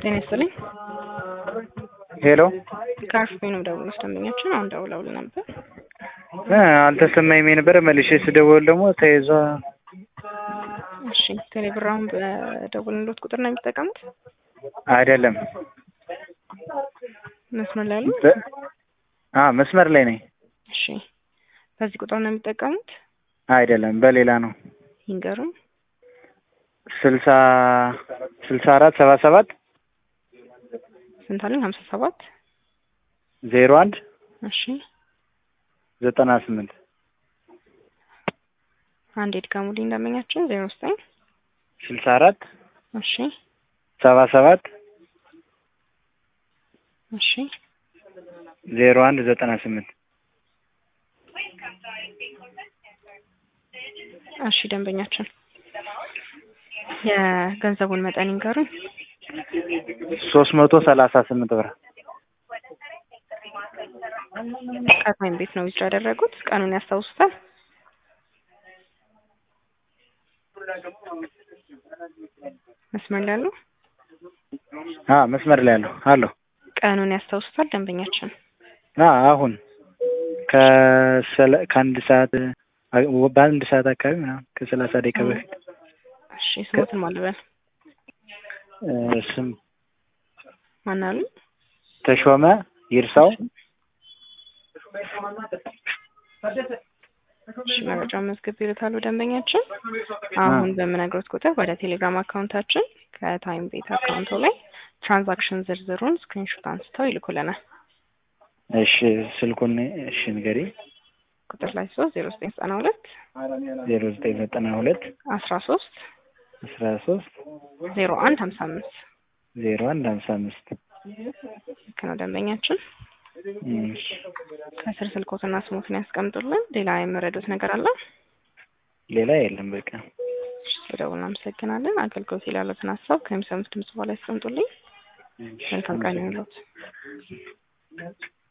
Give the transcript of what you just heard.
ጤና ይስጥልኝ። ሄሎ ከአርፍቤ ነው ደውሎ ደንበኛችን አሁን ደውለውልን ነበር። እ አልተሰማኝም የነበረ መልሼ ስደውል ደግሞ ተይዟ እሺ ቴሌብር አሁን በደውልንሎት ቁጥር ነው የሚጠቀሙት? አይደለም መስመር ላይ ያሉ? በ- አ መስመር ላይ ነኝ። እሺ በዚህ ቁጥር ነው የሚጠቀሙት? አይደለም በሌላ ነው። ይንገሩን። ስልሳ ስልሳ አራት ሰባ ሰባት ስንት አለኝ? ሀምሳ ሰባት ዜሮ አንድ እሺ ዘጠና ስምንት አንድ የድጋሙልኝ ደንበኛችን ዜሮ ዘጠኝ ስልሳ አራት እሺ ሰባ ሰባት እሺ ዜሮ አንድ ዘጠና ስምንት እሺ ደንበኛችን የገንዘቡን መጠን ይንገሩኝ። ሶስት መቶ ሰላሳ ስምንት ብር ከታይም ቤት ነው ዊዝድሮ ያደረጉት? ቀኑን ያስታውሱታል? መስመር ላይ ያሉ? አ መስመር ላይ ያለው አለሁ ቀኑን ያስታውሱታል ደንበኛችን? አ አሁን ከሰለ ከአንድ ሰዓት አ- በአንድ ሰዓት አካባቢ ምናምን ከሰላሳ ደቂቃ በፊት እሺ ስሞትን ማልበል እ ስም ማን አሉ? ተሾመ ይርሳው እሺ መረጃ መዝግብ ይልካሉ ደንበኛችን። አሁን በምነግሮት ቁጥር ወደ ቴሌግራም አካውንታችን ከታይም ቤት አካውንቶ ላይ ትራንዛክሽን ዝርዝሩን ስክሪንሾት አንስተው ይልኩልናል። እሺ ስልኩን እሺ ንገሪ ቁጥር ላይ ሶስት ዜሮ ዘጠኝ ዘጠና ሁለት ዜሮ ዘጠኝ ዘጠና ሁለት አስራ ሶስት አስራ ሶስት ዜሮ አንድ ሀምሳ አምስት ዜሮ አንድ ሀምሳ አምስት ልክ ነው ደንበኛችን። እሺ ከስር ስልኮትና ስሞትን ያስቀምጡልን። ሌላ የመረዱት ነገር አለ? ሌላ የለም በቃ እሺ ስለደውል እናመሰግናለን። አገልግሎት ላይ ያሉትን ሀሳብ ከሚሰሙት ድምጽ በኋላ ያስቀምጡልኝ። መልካም ቀን ይሁንልዎት።